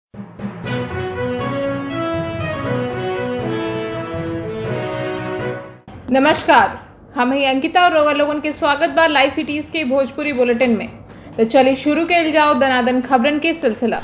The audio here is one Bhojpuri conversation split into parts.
नमस्कार हम ही अंकिता और रोवर लोगन के स्वागत बा लाइव सिटीज के भोजपुरी बुलेटिन में तो चलिए शुरू कर जाओ दनादन खबरन के सिलसिला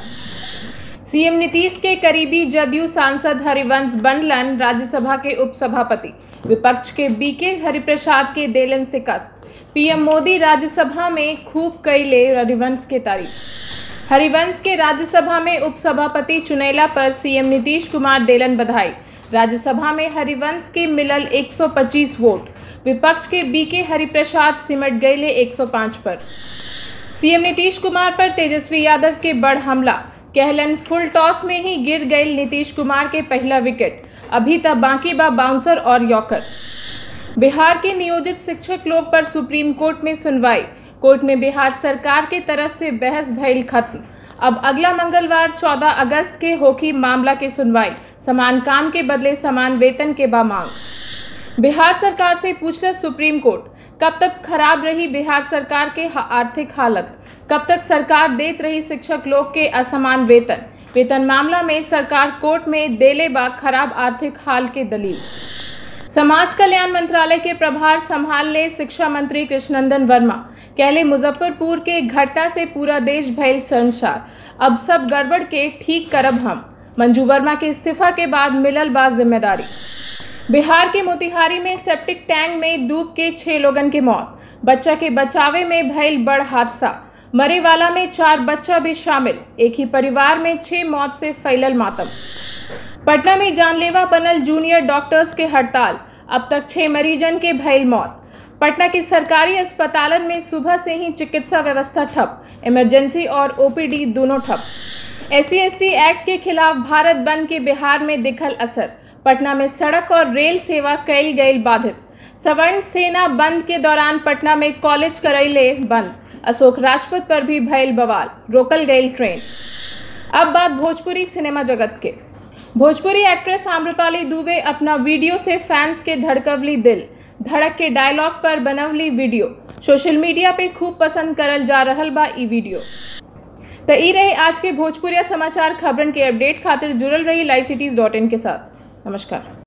सीएम नीतीश के करीबी जदयू सांसद हरिवंश बनलन राज्यसभा के उपसभापति विपक्ष के बीके हरिप्रसाद के देलन से कस पीएम मोदी राज्यसभा में खूब कैले हरिवंश के तारीफ हरिवंश के राज्यसभा में उपसभापति चुनेला पर सीएम नीतीश कुमार देलन बधाई राज्यसभा में हरिवंश के मिलल 125 वोट विपक्ष के बीके हरिप्रसाद सिमट गए 105 पर सीएम नीतीश कुमार पर तेजस्वी यादव के बड़ हमला कहलन फुल टॉस में ही गिर गए नीतीश कुमार के पहला विकेट अभी तक बाकी बा बाउंसर और यॉकर बिहार के नियोजित शिक्षक लोग पर सुप्रीम कोर्ट में सुनवाई कोर्ट में बिहार सरकार के तरफ से बहस भइल खत्म अब अगला मंगलवार 14 अगस्त के होगी मामला की सुनवाई समान काम के बदले समान वेतन के बा मांग बिहार सरकार से पूछल सुप्रीम कोर्ट कब तक खराब रही बिहार सरकार के हा- आर्थिक हालत कब तक सरकार देत रही शिक्षक लोग के असमान वेतन वेतन मामला में सरकार कोर्ट में देले बा खराब आर्थिक हाल के दलील समाज कल्याण मंत्रालय के प्रभार संभाल ले शिक्षा मंत्री कृष्णनंदन वर्मा कहले मुजफ्फरपुर के घटना से पूरा देश भयल शर्मसार अब सब गड़बड़ के ठीक करब हम मंजू वर्मा के इस्तीफा के बाद मिलल बा जिम्मेदारी बिहार के मोतिहारी में सेप्टिक टैंक में डूब के छह लोगन के मौत बच्चा के बचावे में भयल बड़ हादसा मरे वाला में चार बच्चा भी शामिल एक ही परिवार में छह मौत से फैलल मातम पटना में जानलेवा बनल जूनियर डॉक्टर्स के हड़ताल अब तक छह मरीजन के भयल मौत पटना के सरकारी अस्पतालन में सुबह से ही चिकित्सा व्यवस्था ठप इमरजेंसी और ओपीडी दोनों ठप एस सी एक्ट के खिलाफ भारत बंद के बिहार में दिखल असर पटना में सड़क और रेल सेवा कई गई बाधित सवर्ण सेना बंद के दौरान पटना में कॉलेज करैले बंद अशोक राजपूत पर भी भयल बवाल रोकल गई ट्रेन अब बात भोजपुरी सिनेमा जगत के भोजपुरी एक्ट्रेस आम्रपाली दुबे अपना वीडियो से फैंस के धड़कवली दिल धड़क के डायलॉग पर बनवली वीडियो सोशल मीडिया पे खूब पसंद करल जा रहल बा ई वीडियो तो ई रहे आज के भोजपुरिया समाचार खबरन के अपडेट खातिर जुड़ल रही लाइव सिटीज डॉट इन के साथ नमस्कार